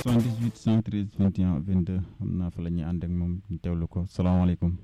78 113 21 22 xam naa fa la ñuy ànd ak moom ñu teewlu ko salaamaaleykum.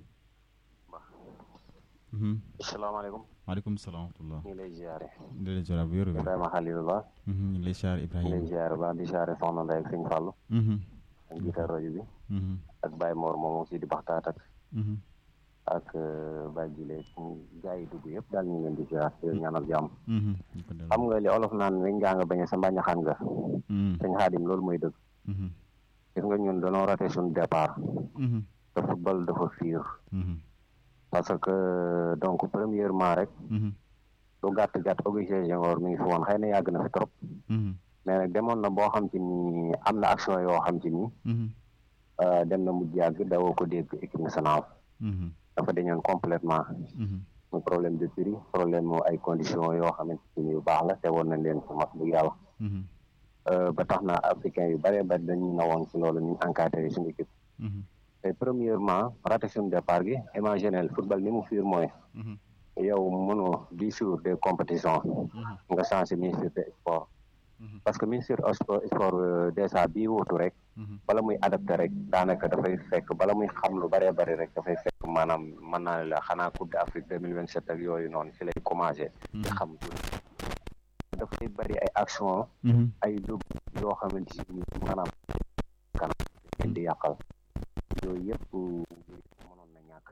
salaamaaleykum. maaleykum salaam wa rahmatulah. ñu ngi lay ziare. di la ziare bu wér wér. Ibrahima Khalilullah. ñu ngi lay ziare ñu Ibrahima. ngi lay ziare ba di ziare Soxna Ndeye ak Sëñ Fallou. ak jiital rajo bi. ak Baye Mor moom aussi di baxtaat ak. ak Baye Jile gaa yi dugg yëpp daal ñu ngi leen di ziare di leen ñaanal jàmm. xam nga li olof naan weñ ngaa nga bañ a sa mbañ a xam nga. sëñ Xaadim loolu mooy dëgg. gis nga ñun dañoo raté suñu départ. te football dafa fiir. parce que donc premièrement rek. lu gàtt gàtt Augustin Senghor mi ngi fi woon xëy na yàgg na fi trop. mais nag demoon na boo xam ci ni am na action yoo xam ci ni. dem na mujj yàgg dawoo ko dégg équipe nationale. dafa dañoon complètement mu problème de prix problème mu ay conditions yoo xamante ni yu baax la te woon nañ leen fi wax dëgg yàlla. ba tax na africain yu bëree bëri dañuy nawoon si loolu ñu encadré suñu équipe. te premièrement raté suñu départ gi imaginel football ni mu fiir mooy. yow mënoo dix jours de compétition. nga changé ministre de sport. parce que ministre sport déjà bii wuutu rek. bala muy adapté rek daanaka dafay fekk bala muy xam lu bëree bëri rek dafay fekk maanaam mën naa la xanaa coupe d'Afrique deux mille vingt sept ak yooyu noonu ci lay commencé. di xam dafay bëri ay action ay dugg yoo xamante ni maanaam kanam leen di yàqal yooyu yëpp mënoon na ñàkk.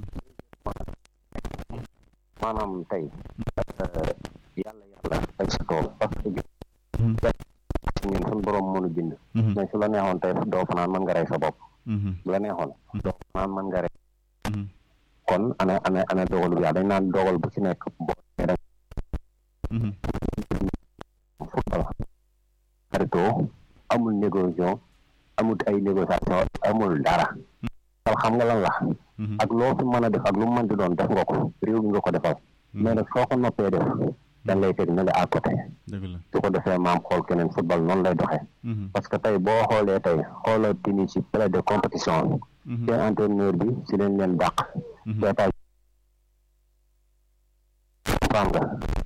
maanaam tey yàlla yàlla teg sa tool parce que ñun suñu borom mënu bind mais su la neexoon tey doo fanaan mën nga rey sa bopp bu la neexoon doo fanaan mën nga rey kon ana ana ana dogalu bi dañ naan dogal bu ci nekk boo rek football xaritoo amul négociation amul ay négociation amul dara xam nga lan la ak loo fi mën a def ak lu mu mën di doon def nga ko réew mi nga ko defal mais nag soo ko noppee def dañ lay teg na la à côté su ko defee maam xool keneen football noonu lay doxee parce que tey boo xoolee tey xoolal tini ci play de compétition seen entraîneur bi si leen leen dàq seetaa nga